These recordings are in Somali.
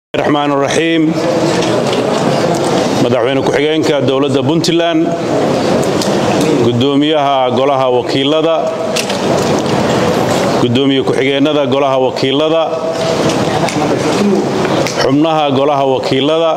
raxmaan raxiim madaxweyne ku-xigeenka dowladda puntland gudoomiyaha golaha wakiilada gudoomiye ku-xigeenada golaha wakiilada xubnaha golaha wakiilada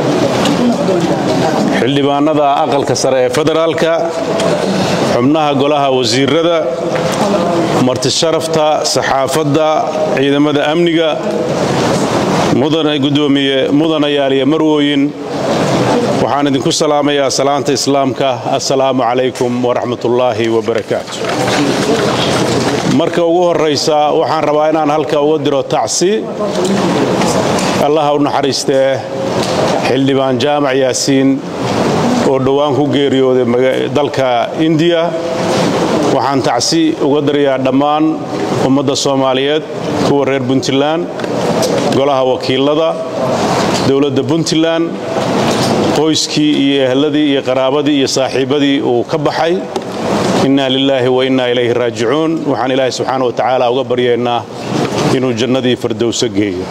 xildhibaanada aqalka sare ee federaalka xubnaha golaha wasiirada martisharafta saxaafadda ciidamada amniga gudoomiye mudanayaal iyo marwooyin waxaan idinku salaamayaa salaanta islaamka assalaamu calaykum waraxmatullaahi wabarakaatu marka ugu horraysa waxaan rabaa inaan halka uga diro tacsi allaha u naxariistee xildhibaan jaamac yaasiin oo dhowaan ku geeriyooday dalka indiya waxaan tacsi uga dirayaa dhammaan ummadda soomaaliyeed kuwa reer puntland golaha wakiilada dowladda puntland qoyskii iyo ehladii iyo qaraabadii iyo saaxiibadii uu ka baxay inna lilaahi wa inna ilayhi raajicuun waxaan ilaahay subxaana wa tacaala uga baryaynaa inuu jannadii fardowso geeyo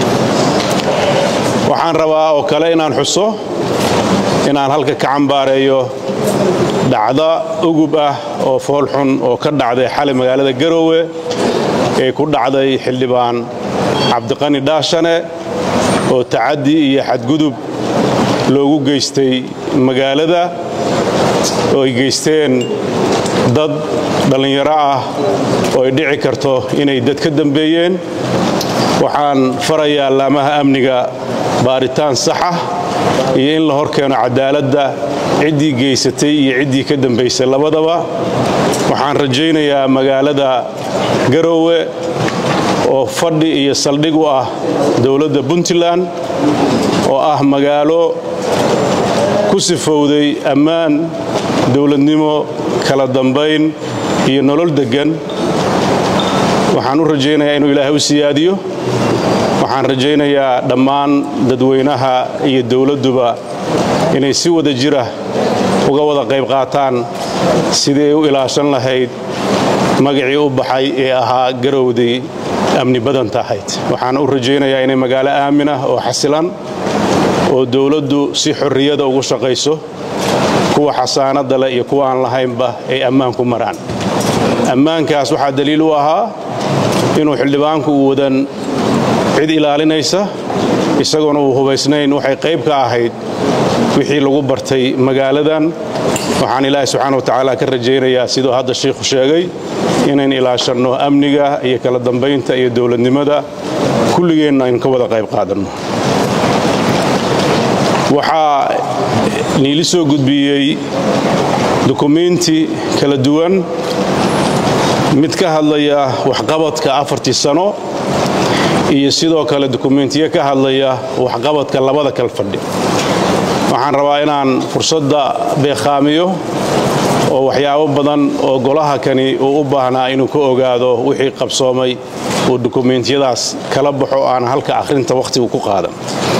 waxaan rabaa oo kale inaan xuso inaan halka ka cambaareeyo dhacda ugub ah oo foolxun oo ka dhacday xalay magaalada garoowe ee ku dhacday xildhibaan cabdiqani dhaashane oo tacaddi iyo xadgudub loogu geystay magaalada oo ay geysteen dad dhallinyaro ah oo ay dhici karto inay dad ka dambeeyeen waxaan farayaa laamaha amniga baaritaan sax ah iyo in la hor keeno cadaaladda ciddii geysatay iyo ciddii ka dambaysay labadaba waxaan rajaynayaa magaalada garoowe oo fadhi iyo saldhig u ah dowladda puntland oo ah magaalo ku sifowday ammaan dowladnimo kala dambayn iyo nolol deggan waxaan u rajaynayaa inuu ilaahay u siyaadiyo waxaan rajaynayaa dhammaan dadweynaha iyo dowladduba inay si wada jira uga wada qayb qaataan sidii u ilaashan lahayd magacii u baxay ee ahaa garowday amni badanta ahayd waxaan u rajaynayaa inay magaalo aamin ah oo xasilan oo dowladdu si xorriyada ugu shaqayso kuwa xasaanadda leh iyo kuwa aan lahaynba ay ammaan ku maraan ammaankaas waxaa daliil u ahaa inuu xildhibaanku uu wadan cid ilaalinaysa isagoona uu hubaysnayn waxay qayb ka ahayd wixii lagu bartay magaaladan waxaan ilaahay subxaana wa tacaala ka rajaynayaa siduu hadda shiikhu sheegay inayn ilaashanno amniga iyo kala dambaynta iyo dowladnimada kulligeenna aynu ka wada qayb qaadanno waxaa niili soo gudbiyey dukumiinti kala duwan mid ka hadlaya waxqabadka afartii sano iyo sidoo kale dukumiintiyo ka hadlaya waxqabadka labada kal fadhi waxaan rabaa inaan fursadda beekhaamiyo oo waxyaabo badan oo golaha kani uu u baahnaa inuu ka ogaado wixii qabsoomay uu dukumiintiyadaas kala baxo aan halka akhrinta wakhtigu ku qaadan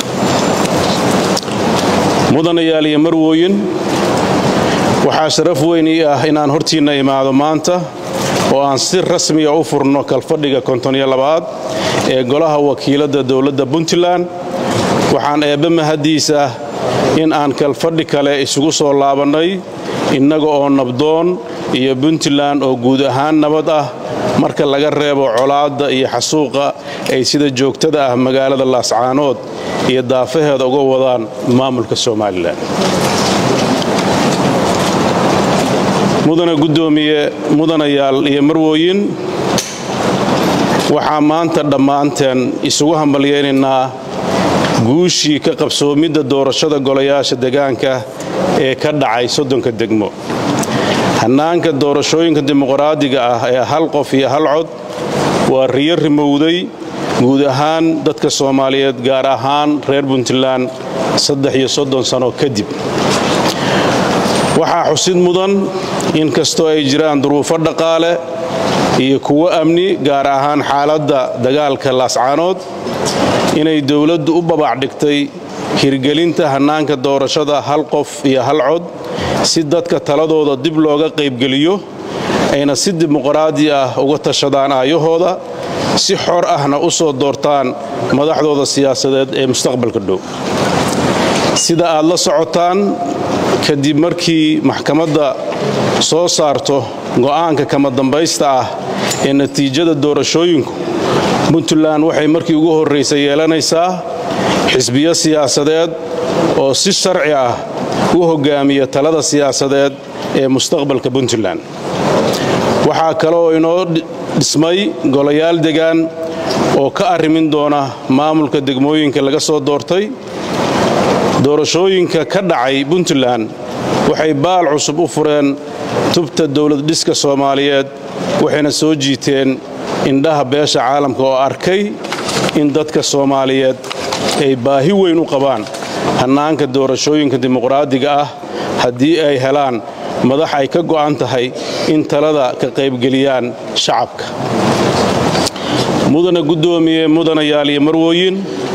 mudanayaal iyo marwooyin waxaa sharaf weyn ii ah inaan hortiinna imaado maanta oo aan si rasmiya u furno kalfadhiga kontoniyo labaad ee golaha wakiiladda dowladda puntland waxaan eebbe mahaddiisa in aan kalfadhi kale isugu soo laabannay innaga oo nabdoon iyo puntland oo guud ahaan nabad ah marka laga reebo colaadda iyo xasuuqa ay sida joogtada ah magaalada laascaanood iyo daafaheeda uga wadaan maamulka somalilan mudana guddoomiye mudanayaal iyo marwooyin waxaa maanta dhammaanteen isugu hambalyaynaynaa guushii ka qabsoomidda doorashada golayaasha degaanka ee ka dhacay soddonka degmo hannaanka doorashooyinka dimuqraadiga ah ee hal qof iyo hal cod waa riyo rimowday guud ahaan dadka soomaaliyeed gaar ahaan reer puntland saddex iyo soddon sano kadib waxaa xusid mudan in kastoo ay jiraan duruufo dhaqaale iyo kuwo amni gaar ahaan xaaladda dagaalka laascaanood inay dowladdu u babacdhigtay hirgelinta hannaanka doorashada hal qof iyo hal cod si dadka taladooda dib looga qaybgeliyo ayna si dimuqraadi ah uga tashadaan aayahooda si xor ahna u soo doortaan madaxdooda siyaasadeed ee mustaqbalka dhow sida aad la socotaan kadib markii maxkamadda soo saarto go'aanka kama dambaysta ah ee natiijada doorashooyinku puntland waxay markii ugu horraysay yeelanaysaa xisbiyo siyaasadeed oo si sharci ah u hoggaamiya talada siyaasadeed ee mustaqbalka puntland waxaa kale oo inoo dhismay golayaal degaan oo ka arrimin doona maamulka degmooyinka laga soo doortay doorashooyinka ka dhacay puntland waxay baal cusub u fureen tubta dowlad dhiska soomaaliyeed waxayna soo jiiteen indhaha beesha caalamka oo arkay in dadka soomaaliyeed ay baahi weyn u qabaan hannaanka doorashooyinka dimuqraadiga ah haddii ay helaan madax ay ka go'an tahay in talada ka qaybgeliyaan shacabka mudana guddoomiye mudanayaal iyo marwooyin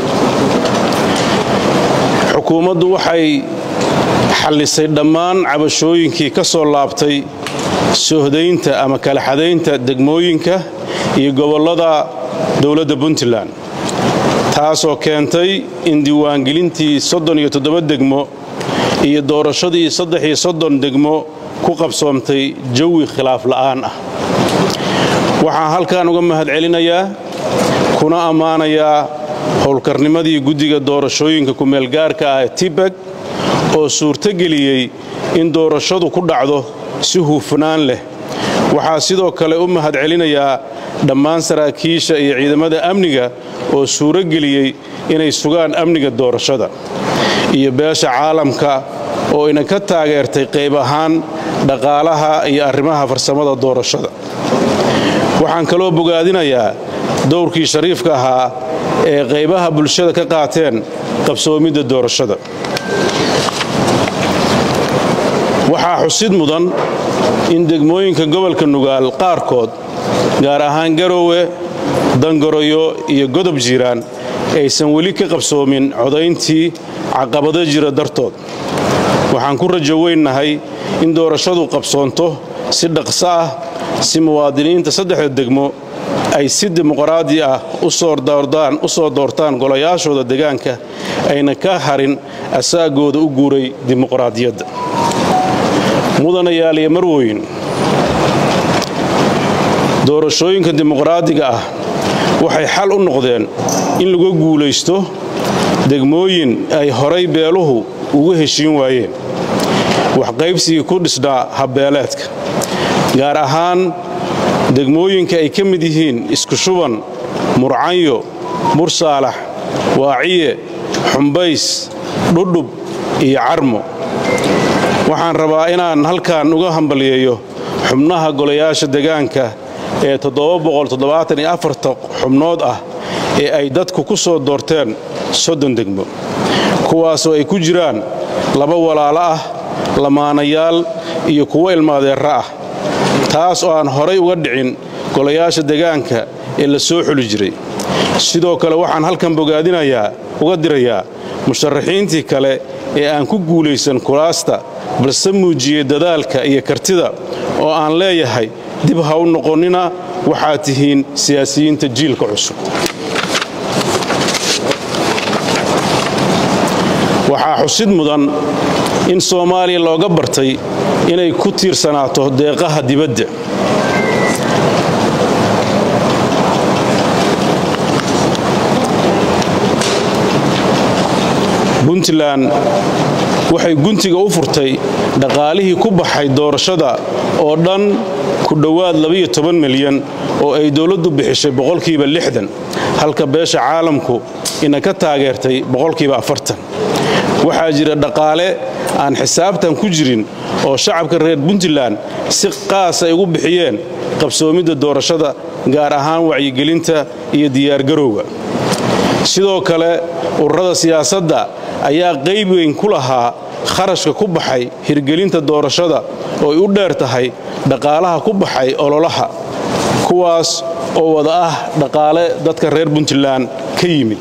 xukuumaddu waxay xallisay dhammaan cabashooyinkii ka soo laabtay sohdaynta ama kalaxadaynta degmooyinka iyo gobollada dowladda puntland taasoo keentay in diiwaangelintii soddon iyo toddoba degmo iyo doorashadii saddex iyo soddon degmo ku qabsoomtay jawi khilaaf la'aan ah waxaan halkan uga mahadcelinayaa kuna ammaanayaa howlkarnimadii guddiga doorashooyinka kumeelgaarka ah ee tibeg oo suurtogeliyey in doorashadu ku dhacdo si hufnaan leh waxaa sidoo kale u mahadcelinayaa dhammaan saraakiisha iyo ciidamada amniga oo suurogeliyey inay sugaan amniga doorashada iyo beesha caalamka oo ina ka taageertay qayb ahaan dhaqaalaha iyo arrimaha farsamada doorashada waxaan kaloo bogaadinayaa dowrkii shariifka ahaa ee qaybaha bulshada ka qaateen qabsoomidda doorashada waxaa xusid mudan in degmooyinka gobolka nugaal qaarkood gaar ahaan garoowe dangoroyo iyo godob jiiraan aysan weli ka qabsoomin codayntii caqabado jira dartood waxaan ku rajo weynnahay in doorashadu qabsoonto si dhaqso ah si muwaadiniinta saddexda degmo ay si dimuqraadi ah u soo doortaan golayaashooda degaanka ayna ka harin asaagooda u guuray dimuqraadiyadda mudanayaal iyo marwooyin doorashooyinka dimuqraadiga ah waxay xal u noqdeen in laga guulaysto degmooyin ay horay beeluhu ugu heshiin waayeen waxqaybsigii ku dhisnaa habbeeleedka gaar ahaan degmooyinka ay ka mid yihiin isku shuban murcanyo mursaalax waaciye xumbays dhudhub iyo carmo waxaan rabaa inaan halkan uga hambaliyeeyo xubnaha golayaasha degaanka ee xubnood ah ee ay dadku ku soo doorteen soddon degmo kuwaasoo ay ku jiraan laba walaalo ah lamaanayaal iyo kuwo ilmaadeerra ah taas oo aan horay uga dhicin golayaasha degaanka ee la soo xuli jiray sidoo kale waxaan halkan bogaadinayaa uga dirayaa musharaxiintii kale ee aan ku guulaysan kulaasta balse muujiyey dadaalka iyo kartida oo aan leeyahay dib ha u noqonnina waxaad tihiin siyaasiyiinta jiilka cusub waxaa xusid mudan in soomaaliya looga bartay inay ku tiirsanaato deeqaha dibadda puntland waxay guntiga u furtay dhaqaalihii ku baxay doorashada oo dhan ku dhowaad milyan oo ay dowladdu bixishay boqolkiiba lixdan halka beesha caalamku ina ka taageertay boqolkiiba afartan waxaa jira dhaqaale aan xisaabtan ku jirin oo shacabka reer puntland si qaas ay ugu bixiyeen qabsoomidda doorashada gaar ahaan wacyigelinta iyo diyaargarowga sidoo kale ururada siyaasadda ayaa qayb weyn ku lahaa kharashka ku baxay hirgelinta doorashada oo ay u dheer tahay dhaqaalaha ku baxay ololaha kuwaas oo wada ah dhaqaale dadka reer puntland ka yimid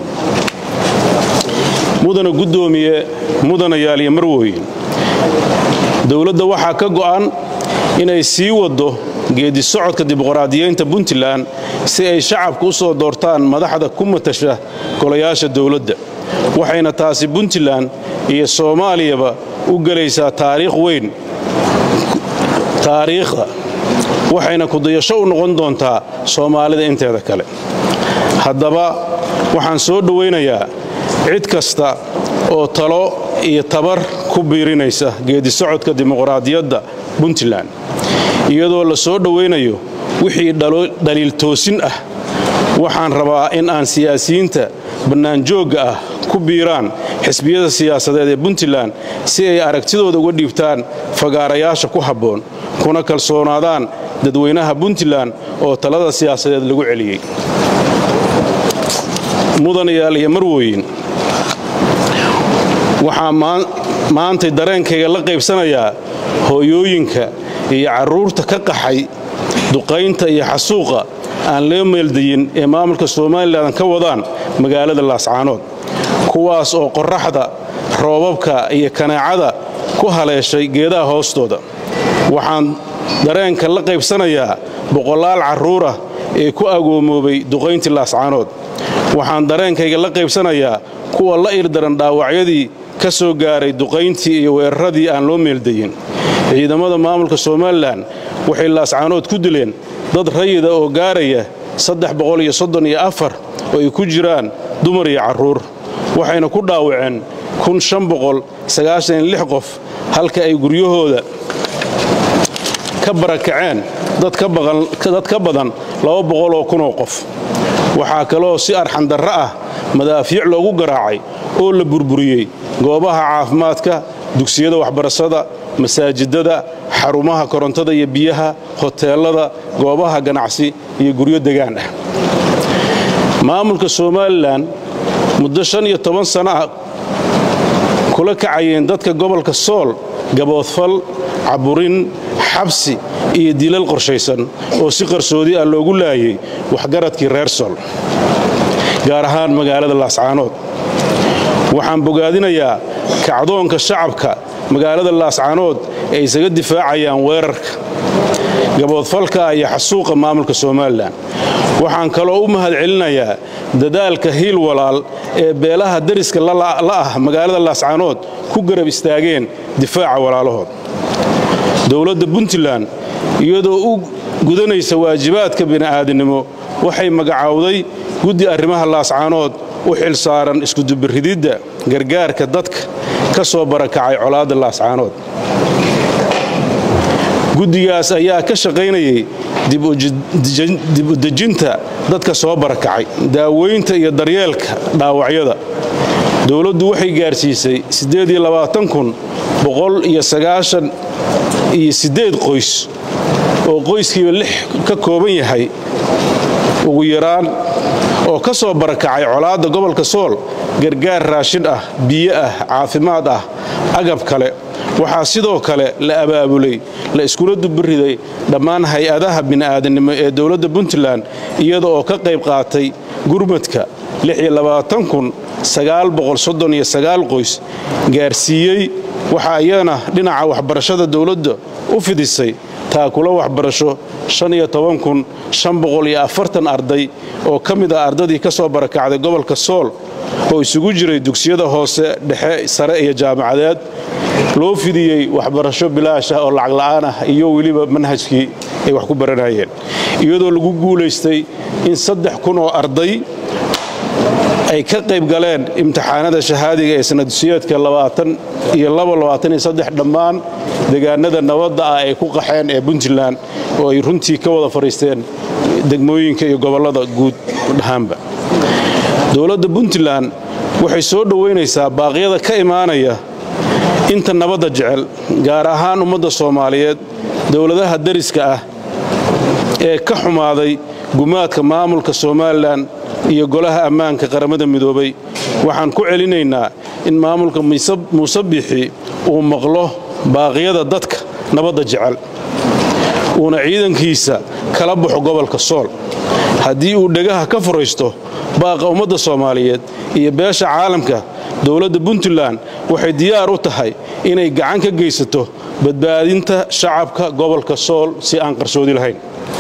mudana guddoomiye mudanayaal iyo marwooyin dowladda waxaa ka go'an inay sii waddo geedi socodka dimuqraadiyeynta puntland si ay shacabku u soo doortaan madaxda ku matasha golayaasha dowladda waxayna taasi puntland iyo soomaaliyaba u gelaysaa taariikh weyn taariikhda waxayna kudayasho u noqon doontaa soomaalida inteeda kale haddaba waxaan soo dhowaynayaa cid kasta oo talo iyo tabar ku biirinaysa geedi socodka dimuqraadiyadda puntland iyadoo la soo dhowaynayo wixii dhaliil toosin ah waxaan rabaa in aan siyaasiyiinta bannaanjoogga ah ku biiraan xisbiyada siyaasadeed ee puntland si ay aragtidooda uga dhiibtaan fagaarayaasha ku habboon kuna kalsoonaadaan dadweynaha puntland oo talada siyaasadeed lagu celiyey mudanayaal iyo marwooyin waxaa maantay dareenkayga la qaybsanayaa hooyooyinka iyo carruurta ka qaxay duqaynta iyo xasuuqa aan loo meeldayin ee maamulka somalilan ka wadaan magaalada laascaanood kuwaas oo qorraxda roobabka iyo kanaacada ku haleeshay geedaha hoostooda waxaan dareenka la qaybsanayaa boqolaal carruurah ee ku agoomoobay duqayntii laascaanood waxaan dareenkayga la qaybsanayaa kuwa la irdaran dhaawacyadii ka soo gaaray duqayntii iyo weeraradii aan loo meeldayin ciidamada maamulka somalilan waxay laascaanood ku dileen dad rayida oo gaaraya oo ay ku jiraan dumar iyo carruur waxayna ku dhaawaceen qof halka ay guryahooda ka barakaceen dad ka badan oo kunoo qof waxaa kaloo si arxandarro ah madaafiic loogu garaacay oo la burburiyey goobaha caafimaadka dugsiyada waxbarashada masaajidada xarumaha korontada iyo biyaha hoteelada goobaha ganacsi iyo guryo degaan ah maamulka somalilan muddo shan iyo toban sana ah kula kacayeen dadka gobolka sool gaboodfal caburin xabsi iyo dilal qorshaysan oo si qarsoodi ah loogu laayay waxgaradkii reer sool gaar ahaan magaalada laascaanood waxaan bogaadinayaa kacdoonka shacabka magaalada laascaanood ee isaga difaacayaan weerarka gaboodfalka iyo xasuuqa maamulka somalilan waxaan kaloo u mahad celinayaa dadaalka hiil walaal ee beelaha dariska la ah magaalada laascaanood ku garab istaageen difaaca walaalahood dowladda puntland iyadoo u gudanaysa waajibaadka bini'aadinimo waxay magacowday guddi arrimaha laascaanood u xil saaran iskudubirididda gargaarka dadka ka soo barakacay colaadda laascaanood guddigaas ayaa ka shaqaynayay dib u dejinta dadka soo barakacay daaweynta iyo daryeelka dhaawacyada dowladdu waxay gaarsiisay iyo qoys oo qoyskiiba lix ka kooban yahay ugu yaraan oo ka soo barakacay colaadda gobolka sool gargaar raashin ah biyo ah caafimaad ah agab kale waxaa sidoo kale la abaabulay la iskula dubiriday dhammaan hay-adaha bini'aadanimo ee dowladda puntland iyada oo ka qayb qaatay gurmadka qoys gaarsiiyey waxaa iyana dhinaca waxbarashada dowladda u fidisay taakula waxbarasho arday oo ka mid ah ardadii ka soo barakacday gobolka sool oo isugu jiray dugsiyada hoose dhexe sare iyo jaamacadeed loo fidiyey waxbarasho bilaash ah oo lacag la'aan ah iyo weliba manhajkii ay wax ku baranayeen iyadoo lagu guulaystay in saddex kun oo arday ay ka qayb galeen imtixaanada shahaadiga ee sanadsiyeedka dhammaan deegaanada nabadda ah ay ku qaxeen ee puntland oo ay runtii ka wada fadhiisteen degmooyinka iyo gobollada guud dhahaanba dowladda puntland waxay soo dhowaynaysaa baaqyada ka imaanaya inta nabadda jecel gaar ahaan ummadda soomaaliyeed dowladaha dariska ah ee ka xumaaday gumaadka maamulka somalilan iyo golaha ammaanka qaramada midoobay waxaan ku celinaynaa in maamulka muuse biixi uu maqlo baaqyada dadka nabadda jecel uuna ciidankiisa kala baxo gobolka sool haddii uu dhegaha ka furaysto baaqa ummadda soomaaliyeed iyo beesha caalamka dowladda puntland waxay diyaar u tahay inay gacan ka geysato badbaadinta shacabka gobolka sool si aan qarsoodi lahayn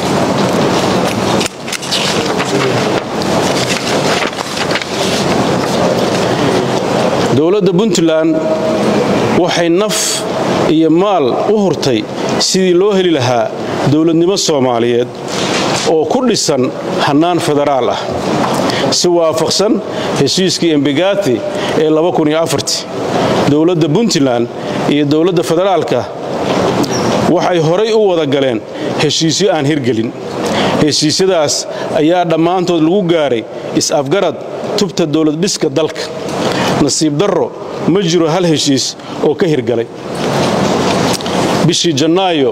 dowladda puntland waxay naf iyo maal u hurtay sidii loo heli lahaa dowladnimo soomaaliyeed oo ku dhisan hannaan federaal ah si waafaqsan heshiiskii embegati ee dowladda puntland iyo dowladda federaalka waxay horay u wada galeen heshiisyo aan hirgelin heshiisyadaas ayaa dhammaantood lagu gaaray is-afgarad tubta dowladdhiska dalka nasiib darro ma jiro hal heshiis oo ka hirgalay bishii janaayo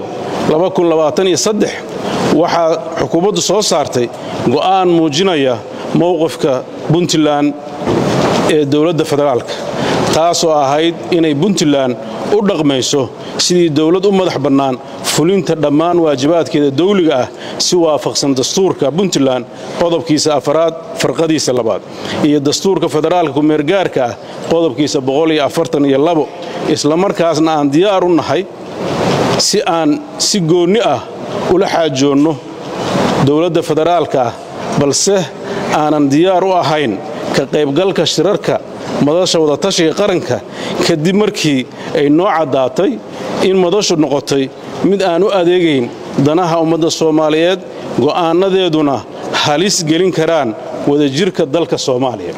waxaa xukuumaddu soo saartay go'aan muujinaya mowqifka puntland ee dowladda federaalka taasoo ahayd inay puntland u dhaqmayso sidii dowlad u madax bannaan fulinta dhammaan waajibaadkeeda dawliga ah si waafaqsan dastuurka puntland qodobkiisa afaraad farqadiisa labaad iyo dastuurka federaalka kumeergaarka ah qodobkiisa islamarkaasna aan diyaar u nahay si aan si goonni ah ula xaajoonno dowladda federaalka ah balse aanan diyaar u ahayn ka qaybgalka shirarka madasha wadatashiga qaranka kadib markii ay noo caddaatay in madashu noqotay mid aan u adeegayn danaha ummadda soomaaliyeed go'aannadeeduna halis gelin karaan wadajirka dalka soomaaliya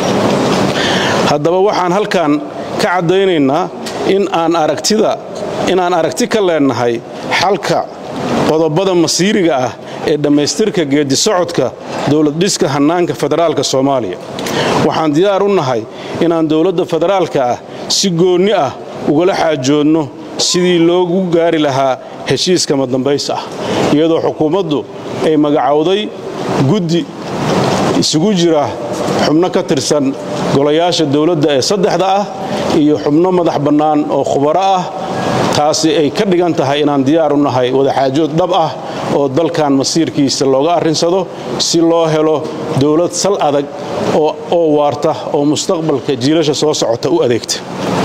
haddaba waxaan halkan ka caddaynaynaa in aan aragtida inaan aragti ka leennahay xalka qodobada masiiriga ah ee dhammaystirka geeddi socodka dowladdhiska hannaanka federaalka soomaaliya waxaan diyaar u nahay inaan dowladda federaalka ah si goonni ah ugala xaajoodno sidii loogu gaari lahaa heshiiska madambays ah iyadoo xukuumaddu ay magacowday guddi isugu jira xubno ka tirsan golayaasha dowladda ee saddexda ah iyo xubno madax bannaan oo khubaro ah taasi ay ka dhigan tahay inaan diyaar u nahay wadaxaajood dhab ah oo dalkan masiirkiisa looga arrinsado si loo helo dowlad sal adag oo waarta oo mustaqbalka jiilasha soo socota u adeegta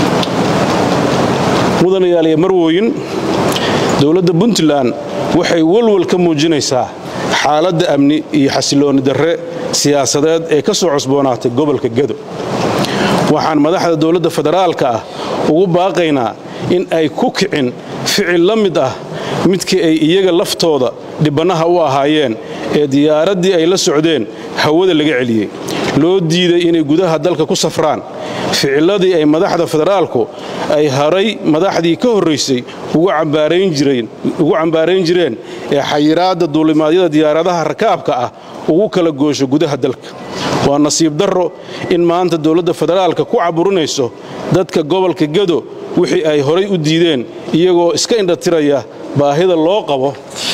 mudanayaaliya marwooyin dowladda puntland waxay walwal ka muujinaysaa xaaladda amni iyo xasiloonni darre siyaasadeed ee ka soo cusboonaatay gobolka gedo waxaan madaxda dowladda federaalka ah ugu baaqaynaa in ay ku kicin ficil la mid ah midkii ay iyaga laftooda dhibbannaha u ahaayeen ee diyaaraddii ay la socdeen hawada laga celiyey loo diiday inay gudaha dalka ku safraan ficilladii ay madaxda federaalku ay haray madaxdii ka horraysay ugu cambaarayn jireen ee xayiraadda duulimaadyada diyaaradaha rakaabka ah ugu kala goosho gudaha dalka waa nasiib darro in maanta dowladda federaalka ku caburinayso dadka gobolka gedo wixii ay horay u diideen iyagoo iska indhatiraya baahida loo qabo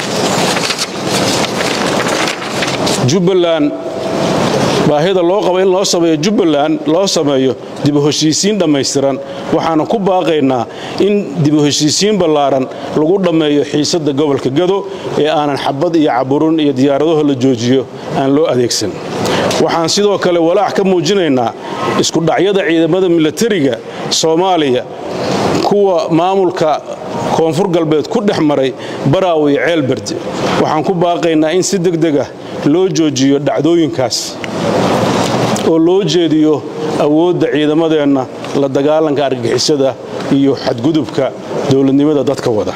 jubbaland baahida loo qabo in loo sameeyo jubbaland loo sameeyo dibu heshiisiin dhammaystiran waxaana ku baaqaynaa in dibu heshiisiin ballaaran lagu dhammeeyo xiisadda gobolka gado ee aanan xabad iyo caburin iyo diyaaradaho la joojiyo aan loo adeegsan waxaan sidoo kale walaac ka muujinaynaa iskudhacyada ciidamada milatariga soomaaliya kuwa maamulka koonfur galbeed ku dhex maray baraawe iyo ceelberde waxaan ku baaqaynaa in si degdeg ah loo joojiyo dhacdooyinkaas oo loo jeediyo awoodda ciidamadeenna la dagaalanka argagixisada iyo xadgudubka dowladnimada dadka wada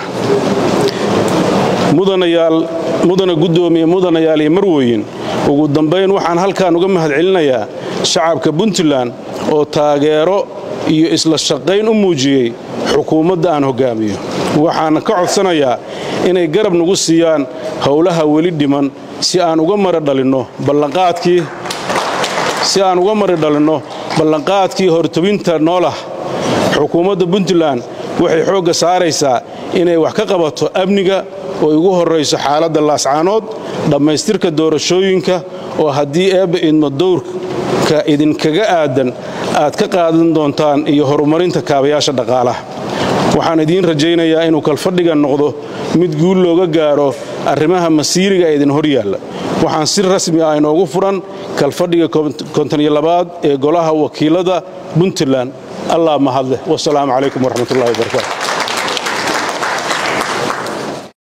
mudana guddoomiye mudanayaal iyo marweyn ugu dambayn waxaan halkan uga mahadcelinayaa shacabka puntland oo taageero iyo isla shaqayn u muujiyey xukuumadda aan hoggaamiyo waxaana ka codsanayaa inay garab nagu siiyaan howlaha weli dhiman si aan uga mari dhalinno ballanqaadkii si aan uga mari dhalinno ballanqaadkii hortobinta noolah xukuumadda puntland waxay xoogga saaraysaa inay wax ka qabato amniga oo igu horrayso xaaladda laascaanood dhammaystirka doorashooyinka oo haddii eebba idmo dowrka idinkaga aadan aad ka qaadan doontaan iyo horumarinta kaabayaasha dhaqaalaha waxaan idiin rajaynayaa inuu kalfadhiga noqdo mid guul looga gaaro arrimaha masiiriga ee idin hor yaalla waxaan si rasmi ah inoogu furan kalfadhiga kontoniyolabaad ee golaha wakiilada puntland allah mahadleh wasalaamu calaykum waraxmatullahi wabarakaatu